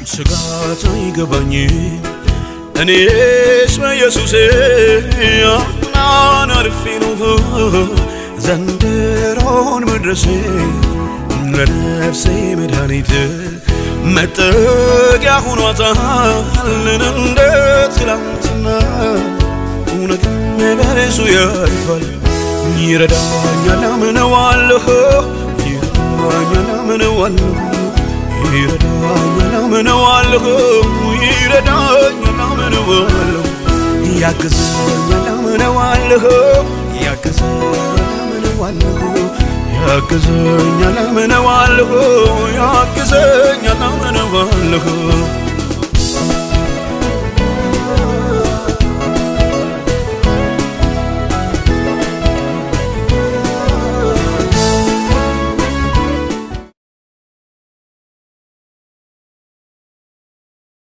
ስጋት አይገባኝ እኔስ በኢየሱሴ አምናን አልፌ ነው ዘንድሮን መድረሴ ለነፍሴ መድኃኒት መጠጊያ ሆኗታልን እንደ ትላንትና እውነትም በርሱ ያልፋል ይረዳኛል አምነዋለሁ ይረዳኛል አምነዋለሁ ይረዳኛል አምነዋለሁ ይረዳኛል አምነዋለሁ ያግዘኛል አምነዋለሁ ያግዘኛል አምነዋለሁ ያግዘኛል አምነዋለሁ ያግዘኛል አምነዋለሁ